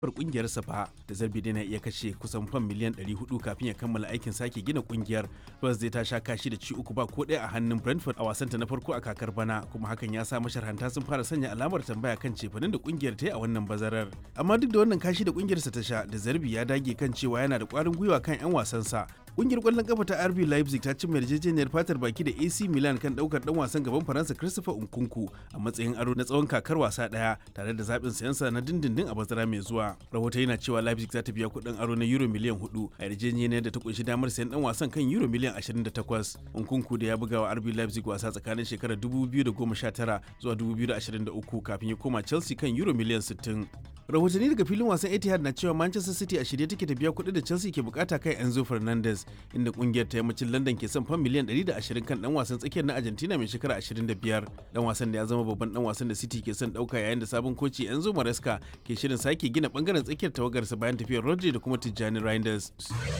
kungiyarsa fa da zarbi dai na iya kashe kusan fam miliyan 400 kafin ya kammala aikin sake gina kungiyar Spurs zai ta sha kashi da ci uku ba ko ɗaya a hannun Brentford a wasanta na farko a kakar bana kuma hakan ya sa masharhanta sun fara sanya alamar tambaya kan cefanin da kungiyar ta yi a wannan bazarar amma duk da wannan kashi da kungiyarsa ta sha da zarbi ya dage kan cewa yana da kwarin gwiwa kan 'yan wasansa kungiyar kwallon kafa ta RB Leipzig ta cimma yarjejeniyar fatar baki da AC Milan kan daukar dan wasan gaban Faransa Christopher Nkunku a matsayin aro na tsawon kakar wasa daya tare da zaɓin sayansa na dindindin a bazara mai zuwa. Rahoto yana cewa Leipzig za ta biya kuɗin aro na euro miliyan 4 a yarjejeniyar da ta kunshi damar sayan dan wasan kan euro miliyan 28. Nkunku da ya buga wa RB Leipzig wasa tsakanin shekarar 2019 zuwa 2023 kafin ya koma Chelsea kan euro miliyan 60. rahotanni daga filin wasan etihad na cewa manchester city a shirye take ta biya kuɗi da chelsea ke bukata kai enzo fernandez inda kungiyar ta yammacin london ke son fan miliyan 120 kan dan wasan tsakiyar na argentina mai shekara 25 dan wasan da ya zama babban dan wasan da city ke son dauka yayin da sabon koci enzo maresca ke shirin sake gina bangaren tsakiyar tawagarsa bayan tafiyar rodri da kuma tijjani reinders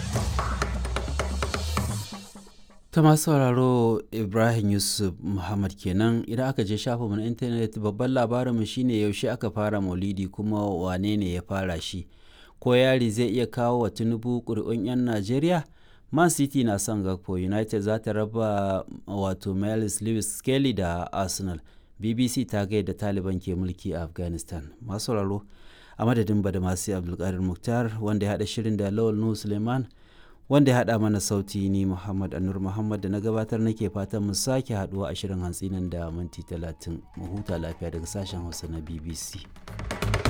ta masu sauraro ibrahim yusuf muhammad kenan idan aka je shafinmu na intanet babban labarinmu shine yaushe aka fara maulidi kuma wane ne ya fara shi ko yari zai iya kawo wa tinubu ƙuri'un 'yan najeriya man city na son gakpo united za ta raba wato miles lewis skelly da arsenal bbc ta gaida taliban ke mulki a afghanistan masu sauraro a madadin badamasi abdulkadir muktar wanda ya haɗa shirin da lawal nuhu suleiman wanda ya haɗa mana sauti ni Muhammad Anur Muhammad da na gabatar nake fatan mu sake haɗuwa a shirin hantsi nan da minti talatin mu huta lafiya daga sashen Hausa na BBC.